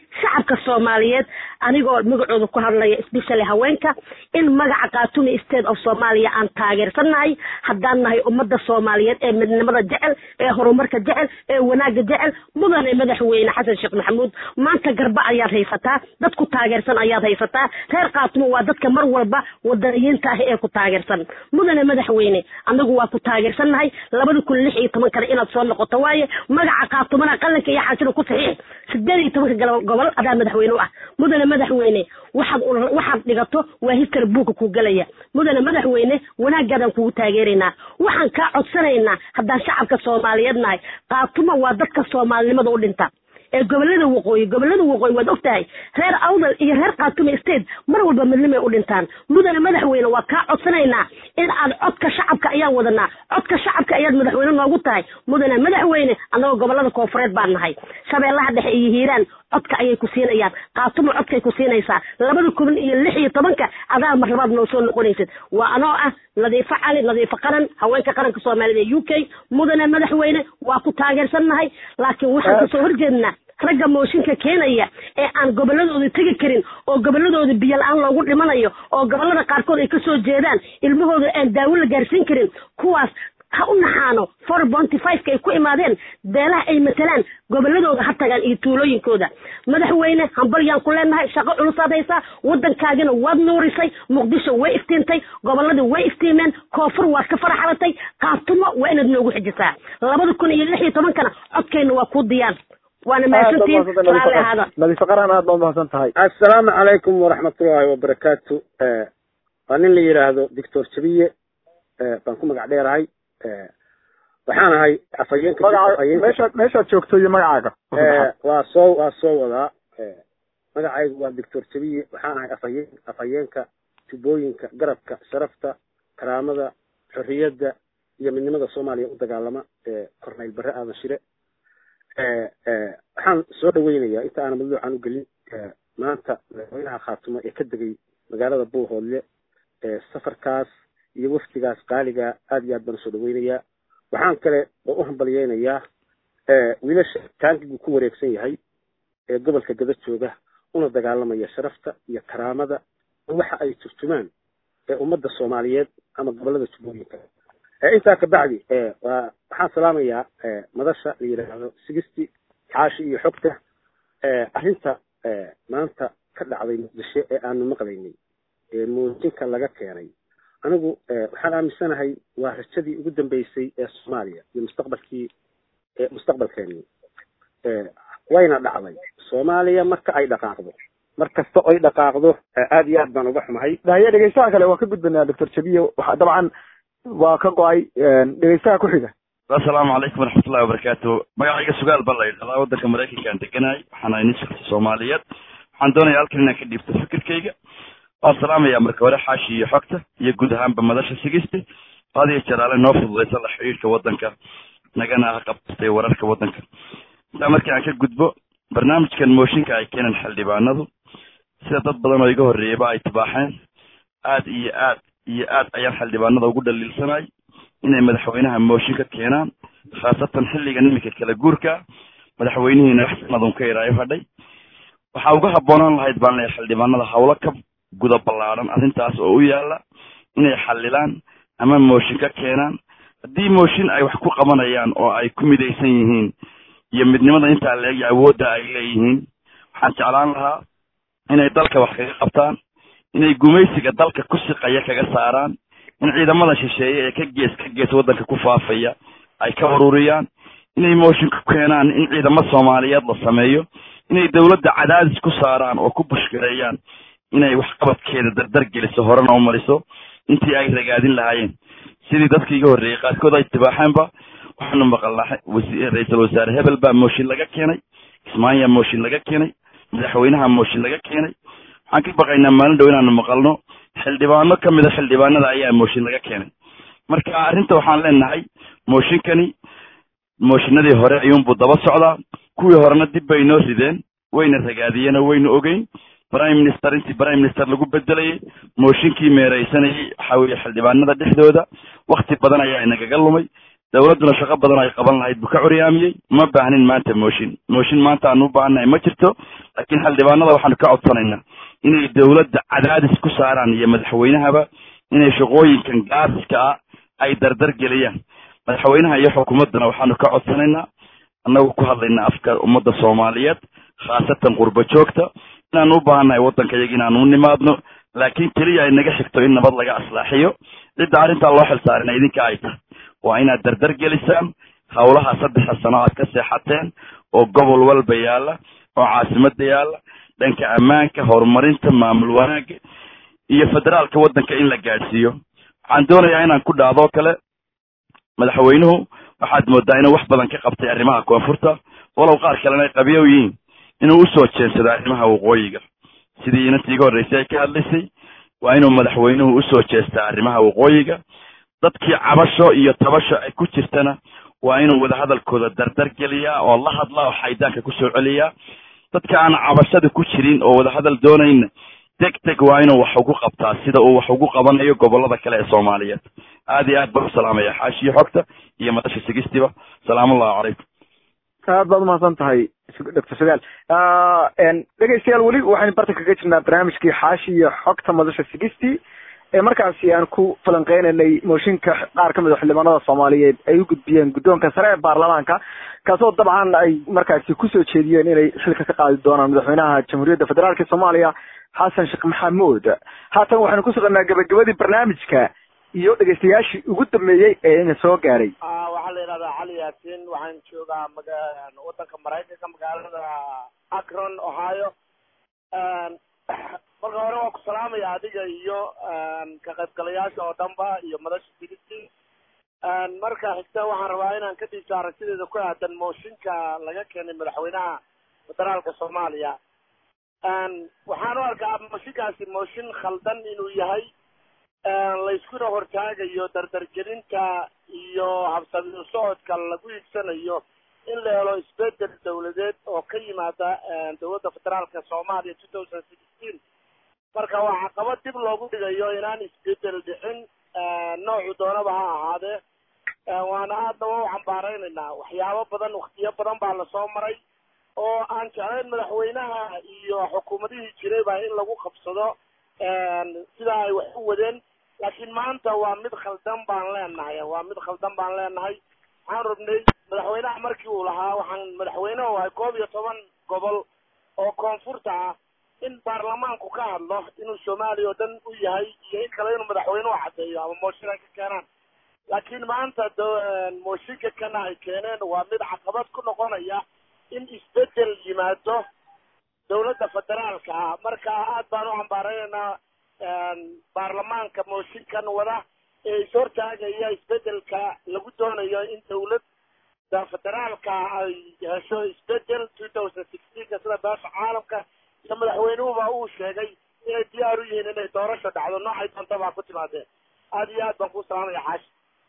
shacabka soomaaliyeed anigoo magacooda ku hadlaya especially haweenka in magaca khaatumi state of soomaaliya aan taageersannahay haddaan nahay ummadda soomaaliyeed ee midnimada jecel ee horumarka jecel ee wanaagga jecel mudane madaxweyne xasan sheekh maxamuud maanta garba ayaad haysataa dad ku taageersan ayaad haysataa reer khaatumo waa dadka mar walba wadaniyiinta ah ee ku taageersan mudane madaxweyne anagu waa ku taageersannahay labada kun lix iyo tobankana inaad soo noqoto waaye magaca khaatumana qalanka iyo xaashida ku saxiix sideed iyo tobanka gal- gobol adaa madaxweyne u ah mudane madaxweyne waxaad u- waxaad dhigato waa history buuka ku gelaya mudane madaxweyne wanaagaadaan kugu taageeraynaa waxaan kaa codsanaynaa haddaan shacabka soomaaliyeed nahay khaatumo waa dadka soomaalinimada u dhinta ee gobolada waqooyi gobolada waqooyi waad ogtahay reer awdal iyo reer khaatume state mar walba midnimay u dhintaan mudane madaxweyne waa kaa codsanaynaa in aad codka shacabka ayaan wadanaa codka shacabka ayaad madaxweyne noogu tahay mudane madaxweyne annagoo gobolada koonfureed baan nahay shabeellaha dhexe iyo hiiraan codka ayay ku siinayaan khaatumo codkay ku siinaysaa labada kun iyo lix iyo tobanka adaa mar labaad noo soo noqonaysid waa anoo ah nadiifo cali nadiifo qaran haweenka qaranka soomaalida ee u k mudane madaxweyne waa ku taageersannahay laakiin waxaan kasoo horjeednaa ragga mooshinka keenaya ee aan goboladooda tegi karin oo goboladooda biyo la-aan loogu dhimanayo oo gobolada qaarkood ay kasoo jeedaan ilmahooda aan daawo la gaarsiin karin kuwaas ha u naxaano four bonty fiveka ay ku imaadeen beelaha ay matalaan goboladooda ha tagaan iyo tuulooyinkooda madaxweyne hambalyaan ku leenahay shaqo culusaad haysaa waddankaagina waad nuurisay muqdisho way iftiintay goboladii way iftiimeen koonfur waad ka faraxalatay khaatumo waa inaad noogu xijisaa labada kun iyo lix iyo tobankana codkayna waa kuu diyaar waana mahadsantihiin raalli ahaada nadiifo qaran aad baa umahadsan tahay assalaamu calaykum waraxmatullaahi wabarakaatu waa nin la yidhaahdo doctor jabiye baan ku magac dheerahay waxaan ahay afhayeenka magaca afhayeenka meeshaad meeshaad joogto iyo magacaaga waa soo waa soo wadaa magacaygu waa doctor jabiye waxaan ahay afhayeen afhayeenka tubooyinka garabka sharafta karaamada xorriyadda iyo midnimada soomaaliya u dagaalama corneyl barre aadan shire waxaan soo dhaweynayaa inta aanan madluucan u gelin maanta madaxweynaha khaatumo ee ka degay magaalada buuhoodle safarkaas iyo wafdigaas qaaliga aad iyo aad baan usoo dhaweynayaa waxaan kale oo u hambalyeynayaa wiilasha taankigu ku wareegsan yahay ee gobolka gada jooga una dagaalamaya sharafta iyo karaamada waxa ay turjumaan ee ummadda soomaaliyeed ama gobolada jubbooyinka intaa kabacdi waa waxaan salaamayaa madasha la yidhaahdo sigisti xaashi iyo xogta arrinta maanta ka dhacday muqdisho ee aanu maqlaynay ee muujinka laga keenay anigu waxaan aaminsanahay waa rajadii ugu dambeysay ee soomaaliya iyo mustaqbalkii mustaqbalkeenii wayna dhacday soomaaliya marka ay dhaqaaqdo mar kasta oy dhaqaaqdo aad iyo aad baan uga xumahay dahaye dhegeystaha kale waa ka gudbanaa doctor jabiye waxa dabcan waa ka go-ay dhegeystaha ku xiga asalaamu calaykum waraxmatullahi wabarakaatu magacayga sugaal baa la yidhahdaa waddanka maraykankaan deganahay waxaan ahay nin shaqsi soomaaliyeed waxaan doonaya halkan inaan ka dhiibto fikirkayga waan salaamayaa marka hore xaashi iyo xogta iyo guud ahaanba madasha sigiste qaadiyo jalaale noo fududaysa la xidhiidhka waddanka nagana qabtay wararka waddanka intaa markii aan ka gudbo barnaamijkan mooshinka ay keeneen xildhibaanadu sida dad badan oo iga horreeyeyba ay tibaaxeen aad iyo aad iyo aad ayaan xildhibaanada ugu dhaliilsanay inay madaxweynaha mooshin ka keenaan khaasatan xilligan iminka kala guurka madaxweynihiina wax sanadun ka iraayo hadhay waxaa uga habboonaan lahayd baan leeyahay xildhibaanada hawlo ka guda ballaadhan arrintaas oo u yaala inay xalilaan ama mooshin ka keenaan haddii mooshin ay wax ku qabanayaan oo ay ku midaysan yihiin iyo midnimada intaa leeg iyo awoodda ay leeyihiin waxaan jeclaan lahaa inay dalka wax kaga qabtaan inay gumaysiga dalka ku siqaya kaga saaraan in ciidamada shisheeye ee ka gees ka gees waddanka ku faafaya ay ka ururiyaan inay mooshin ku keenaan in ciidamo soomaaliyeed la sameeyo inay dowladda cadaadis ku saaraan oo ku bushgareeyaan inay waxqabadkeeda dardar geliso horena u mariso intii ay ragaadin lahaayeen sidii dadkii iga horreeyey qaarkood ay tibaaxeenba waxaanu maqalnaa ra-iisul wasaare hebel baa mooshin laga keenay kismaayaa mooshin laga keenay madaxweynaha mooshin laga keenay waxaan ka baqaynaa maalin dhow inaanu maqalno xildhibaano ka mida xildhibaanada ayaa mooshin laga keenay marka arrinta waxaan leenahay mooshinkani mooshinadii hore ayuunbuu daba socdaa kuwii horena dib bay noo rideen wayna ragaadiyeen oo waynu ogeyn prime minister intii prime minister lagu bedelayay mooshinkii meeraysanayay waxa weeye xildhibaanada dhexdooda wakti badan ayaa inagaga lumay dawladduna shaqo badan ay qaban lahayd buu ka curyaamiyey ma baahnin maanta mooshin mooshin maanta aanu u baahannahay ma jirto laakiin xildhibaanada waxaanu ka codsanaynaa inay dawladda cadaadis ku saaraan iyo madaxweynahaba inay shaqooyinkan gaasiska ah ay dardar geliyaan madaxweynaha iyo xukuumaddana waxaanu ka codsanaynaa annagu ku hadlaynaa afka ummadda soomaaliyeed khaasatan qurba joogta inaanu u baahannahay waddanka iyaga inaanu u nimaadno laakiin keliya ay naga xigto in nabad laga aslaaxiyo cidda arrintaa loo xilsaarina idinka ay tahay waa inaad dardar gelisaan howlaha saddexa sano aad ka seexateen oo gobol walba yaalla oo caasimadda yaalla dhanka ammaanka horumarinta maamul wanaagga iyo federaalka waddanka in la gaadhsiiyo waxaan doonayaa inaan ku dhaadoo kale madaxweynuhu waxaad moodaa inuu wax badan ka qabtay arrimaha koonfurta walow qaar kalena ay qabiyow yihiin inuu usoo jeensado arrimaha waqooyiga sidii inantii iga horreysay ay ka hadlaysay waa inuu madaxweynuhu usoo jeestaa arrimaha waqooyiga dadkii cabasho iyo tabasho ay ku jirtana waa inuu wadahadalkooda dardar geliyaa oo la hadlaa oo xaydaanka kusoo celiyaa dadka aan cabashada ku jirin oo wadahadal doonayna deg deg waa inuu wax ugu qabtaa sida uu wax ugu qabanayo gobolada kale ee soomaaliyeed aad iyo aad baan u salaamaya xaashiyo xogta iyo madasha sigistiba salaamullahi calaykum aad baad umahadsan tahay doctor sagaal dhegeystayaal weli waxaynu barta kaga jirnaa barnaamijkii xaashi iyo xogta madasha sigisti ee markaasi aan ku falanqeynaynay mooshinka qaar kamid a xildhibaanada soomaaliyeed ay u gudbiyeen guddoonka sare ee baarlamaanka kaasoo dabcan ay markaasi kusoo jeediyeen inay xilka ka qaadi doonaan madaxweynaha jamhuuriyadda federaalka soomaaliya xasan sheekh maxamuud haatan waxaynu ku suganaa gabagabadii barnaamijka iyo dhegeystayaashii ugu dambeeyey ee ina soo gaaray waxaa la yidhahdaa cali yaasin waxaan joogaa maga wadanka maraykanka magaalada akron ohio marka hore waa ku salaamaya adiga iyo ka qaybgalayaasha oo dhanba iyo madasha sigisi marka xigta waxaan rabaa inaan ka dhiibto aragtideeda ku aadan mooshinka laga keenay madaxweynaha federaalka soomaaliya waxaan u arkaa mooshinkaasi mooshin khaldan inuu yahay layskuna hortaagayo dardargelinta iyo habsami socodka lagu iigsanayo in la helo isbedel dawladeed oo ka yimaada dowladda federaalka soomaaliya two thousand sixteen marka waa caqabad dib loogu dhigayo inaan isbedel dhicin noocu doonaba ha ahaadee waana aadna waa u cambaaraynaynaa waxyaabo badan waktiyo badan baa lasoo maray oo aan jeclayn madaxweynaha iyo xukuumadihii jirayba in lagu qabsado sidaa ay wax u wadeen laakiin maanta waa mid khaldan baan leenahay waa mid khaldan baan leenahay waxaan rabnay madaxweynaha markii uu lahaa waxaan madaxweyne u ahay koob iyo toban gobol oo koonfurta ah in baarlamaanku ka hadlo inuu soomaaliya oo dhan u yahay iyo in kale inuu madaxweynuhu caddeeyo ama mooshin ay ka keenaan laakiin maanta mooshinka kana ay keeneen waa mid caqabad ku noqonaya in isbedel yimaado dawladda federaalka ah marka aad baan u cambaaraynaynaa baarlamaanka mooshinkan wada ee is hortaagaya isbedelka lagu doonayo in dawladda federaalka ay hesho isbedel two thousand sixteenka sida beesha caalamka iyo madaxweynuhuba uu sheegay inay diyaar u yihiin inay doorasho dhacdo noocay doonta baa ku timaadeen aad iyo aad baan ku salaamaya xaashi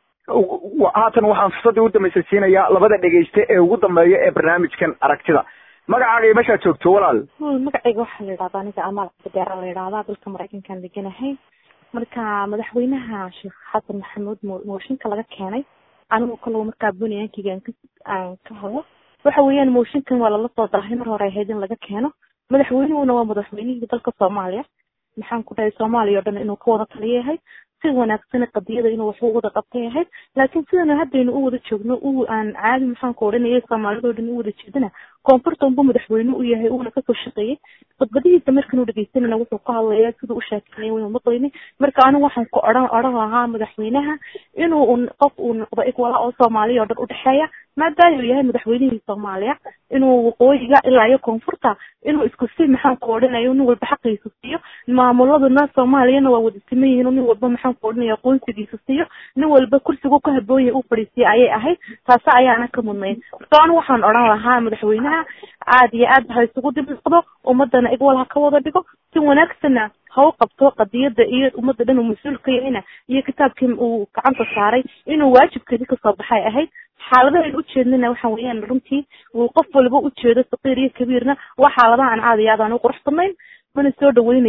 haatan waxaan fursaddii u dambaysa siinayaa labada dhegeyste ee ugu dambeeya ee barnaamijkan aragtida magacaaga iyo meeshaad joogto walaal magacayga waxaa la yidhahdaa aniga amaal cabdideera la yidhahdaa dalka maraykankaan deganahay marka madaxweynaha sheekh xasan maxamuud mooshinka laga keenay anigu kalow markaa bunyankeyga aan ka hadlo waxa weeyaan mooshinkan waa lala soo darahay mar hore ahayd in laga keeno madaxweynuhuna waa madaxweynihii dalka soomaaliya maxaan ku dhahay soomaaliya oo dhan inuu ka wada taliya yahay si wanaagsan qadiyada inuu wax u wada qabtay ahayd laakiin sidana haddaynu u wada joogno u aan caadi maxaan ku odhanayay soomaalidoo dhan u wada jeedana koonfurta unbu madaxweyne u yahay uuna kasoo shaqeeyey khudbadihiisa markanu dhegeysanayna wuxuu ka hadlaya siduu u sheekeynaya waynu maqlayni marka anigu waxaan ku odhan odhan lahaa madaxweynaha inuu un qof uu noqdo igwala oo soomaaliya oo dhan udhexeeya maadaama uu yahay madaxweynihii soomaaliya inuu waqooyiga ilaa iyo koonfurta inuu isku si maxaan ku odhanayo nin walba xaqiisa siiyo maamuladuna soomaaliyana waa wada siman yihiin nin walba maxaan ku odhanaya aqoonsigiisa siiyo nin walba kursigu ka haboon yahay uu fadhiisiya ayay ahayd taasi ayaana ka mudnayn marka anigu waxaan odhan lahaa madaxweynaha aad iyo aad ha isugu dib noqdo ummadana igwal ha ka wada dhigo si wanaagsana ha u qabto qadiyada iyo ummadda dhan uu mas-uul ka yahayna iyo kitaabkii uu gacanta saaray inuu waajibkeedii kasoo baxay ahayd xaaladahan ujeednana waxa weeyaan runtii uu qof walba ujeedo saqiir iyo kabiirna waa xaaladaha aan aad iyo aad aan u qurux badnayn mana soo dhaweynayo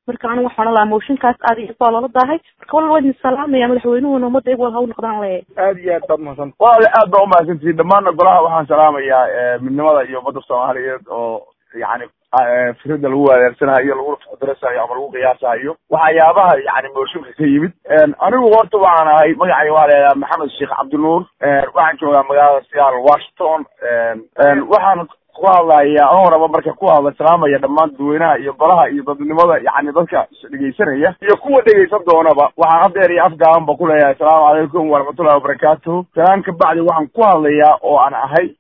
marka anigu waxaan lahaa mooshinkaas aad iyo baa loola daahay marka walal waa idin salaamaya madaxweynuhuna ummadda ig wal haw noqdaan leeyahay aad iyo aad baad mahadsan walaale aad baa umahadsantihiin dhammaanna golaha waxaan salaamayaa midnimada iyo ummadda soomaaliyeed oo yani fikrada lagu wadeersanayo lagu darasayo ama lagu qiyaasayo waxyaabaha yani mooshinka ka yimid anigu horta waxaan ahay magacay waa leedaha maxamed sheekh cabdinuur waxaan joogaa magaalada seattle washington waxaan ku hadlaya an horaba marka ku hadla salaamaya dhammaan dadweynaha iyo golaha iyo dadnimada yani dadka dhegeysanaya iyo kuwa dhegeysan doonaba waxaan hadeer iyo afgaaban ba kuleeyahay asalaamu calaykum waraxmatullahi wabarakaatuhu salaan ka bacdi waxaan ku hadlayaa oo aan ahay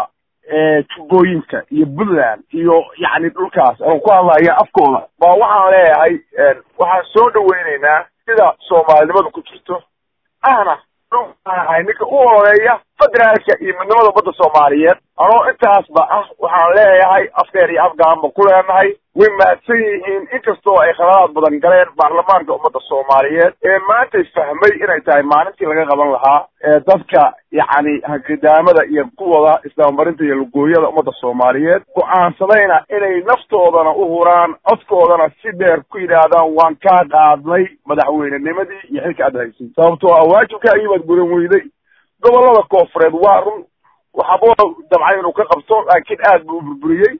tubooyinka iyo puntland iyo yani dhulkaas aan ku hadlaya afkooda ba waxaan leeyahay waxaan soo dhaweyneynaa sida soomaalinimada ku jirto ahna dhulkaan ahay ninka u horeeya federaalka iyo midnimada ummadda soomaaliyeed anoo intaasba ah waxaan leeyahay afkeer iyo afgaanba ku leenahay way mahadsan yihiin inkastoo ay khaladaad badan galeen baarlamaanka ummadda soomaaliyeed ee maantay fahmay inay tahay maalintii laga qaban lahaa ee dadka yacni hankidaamada iyo kuwada islaammarinta iyo lugooyada ummadda soomaaliyeed go-aansadayna inay naftoodana u huraan codkoodana si dheer ku yidhaahdaan waan kaa qaadnay madaxweynenimadii iyo xilka aad haysay sababtoo ah waajibkaagii baad gudan weyday gobollada koofureed waa run waxaba dabcay inuu ka qabto laakiin aad buu u burburiyey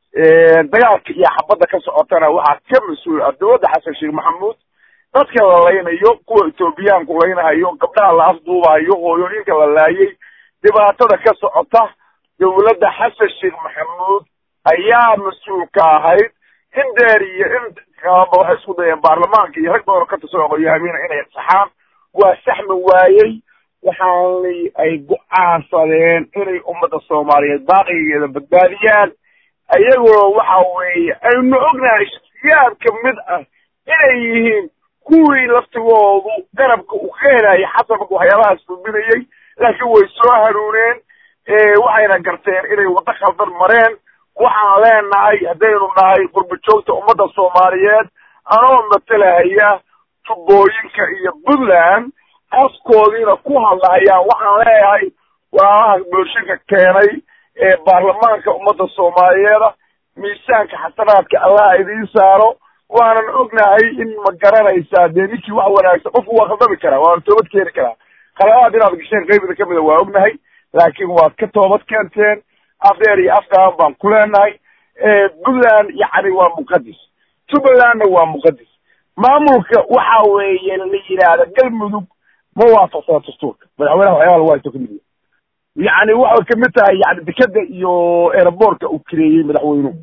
dagaalka iyo xabadda ka socotana waxaa ka mas-uul ah dowladda xasan sheekh maxamuud dadka la laynayo kuwa etoobiyaanku laynahayo gabdhaha la afduubahayo hooyooyinka la laayay dhibaatada ka socota dowladda xasan sheekh maxamuud ayaa mas-uulka ahayd in dheer iyo in kalaba waxay isku dayeen baarlamaanka iyo rag badan oo ka tirsan aqoonyahamiina inay saxaan waa saxmi waayey waxaana ay go-aansadeen inay ummadda soomaaliyeed baaqigeeda badbaadiyaan ayagoo waxa weeye aynu ognahay shaksiyaad ka mid ah inay yihiin kuwii laftigoodu garabka uu ka helaya xasan marka waxyaabahaas fulminayay laakiin way soo hanuuneen waxayna garteen inay waddo khaldan mareen waxaan leenahay haddaynu nahay qurba joogta ummadda soomaaliyeed anoo matalahaya tubooyinka iyo puntland afkoodiina ku hadlahayaan waxaan leeyahay walaalaha booshinka keenay ee baarlamaanka ummadda soomaaliyeeda miisaanka xasanaadka allah idiin saaro waanan ognahay in ma garanaysaa dee ninkii wax wanaagsan qofku waa khaldami karaa waana toobad keeni karaa khaladaad inaad gasheen qaybida kamid a waa ognahay laakiin waad ka toobad keenteen afdheer iyo afgaaban baan ku leenahay puntland yacni waa muqadis jubbalandna waa muqadis maamulka waxa weeye la yidhaahda galmudug ma waafaqsana dastuurka madaxweynaha waxyaaba lagu haysto kamid yani waxay kamid tahay yani dekeda iyo aeroboortka uu kireeyey madaxweynuhu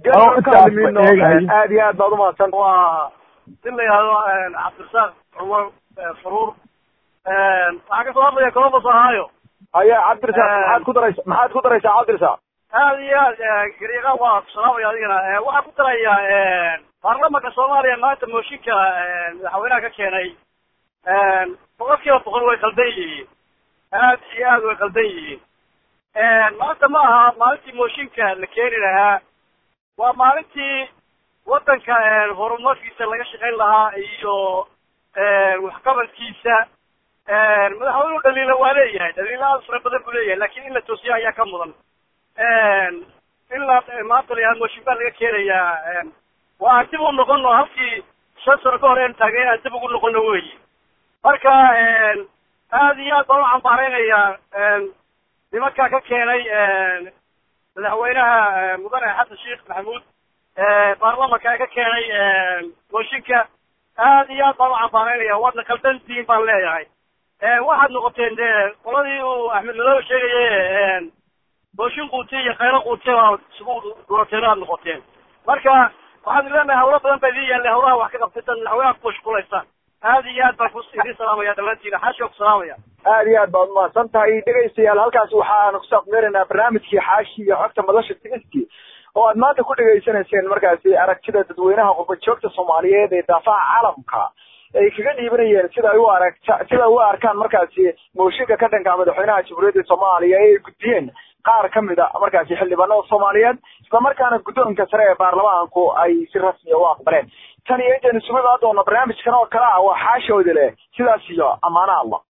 aad iyo aad baad umahadsan waa si la yihahdo cabdirasaaq cumar faruur waxaa kasoo hadlaya columbus ohio haya cabdirasaaq maxaad ku daraysa maxaad ku daraysaa cabdirasaaq aad iyo aad gariiqa waa ku salaamaya adigana waxaan ku daraya baarlamanka soomaaliya maanta mooshinka madaxweynaha ka keenay boqol kiiba boqol way qaldan yihiin aad iyo aad way qaldan yihiin maanta ma aha maalintii mooshinka la keeni lahaa waa maalintii waddanka horumarkiisa laga shaqayn lahaa iyo waxqabadkiisa madaxweynuhu dhaliila waa leeyahay dhaliila aad fara badan buu leeyahay lakin in la toosiya ayaa ka mudan in la maanta la yihahdo mooshin baa laga keenayaa waa aan dib u noqono halkii shan sano ka hor een taagay aan dib ugu noqono weyi marka aad iyo aad baan u cambaareynayaa nimankaa ka keenay madaxweynaha mudane xasan sheekh maxamuud baarlamanka ka keenay mooshinka aad iyo aad baan u cambaaraynaya waadna kaldantiin baan leeyahay waxaad noqoteen dee qoladii uu axmed madoobe sheegaye mooshin quute iyo khayro quute baa isugu durateen aad noqoteen marka waxaan leenahay hawlo badan baa idin yaallay hawlaha wax ka qabtay madaxweynaha ku mashquulaysaan aad iyo aad baan ku idin salaamaya dhammaantiina xaashi ku salaamaya aad iyo aad baad umahadsan tahay dhegaystayaal halkaas waxaanu kusoo aqmeeraynaa barnaamijkii xaashi iyo xogta madasha tigiskii oo aad maanta ku dhegaysanayseen markaasi aragtida dadweynaha qurba joogta soomaaliyeed ee daafaha caalamka ay kaga dhiibanayeen sida ay u aragta sida ay u arkaan markaasi mooshinka ka dhanka madaxweynaha jamhuuriyadda soomaaliya ee ay gudbiyeen qaar ka mid a markaasi xildhibaanada soomaaliyeed islamarkaana guddoonka sare ee baarlamaanku ay si rasmiya u aqbaleen tan iyo intaynu isugu imaan doona barnaamijkan oo kale ah waa xaashoodi leh sidaas iyo ammaana allah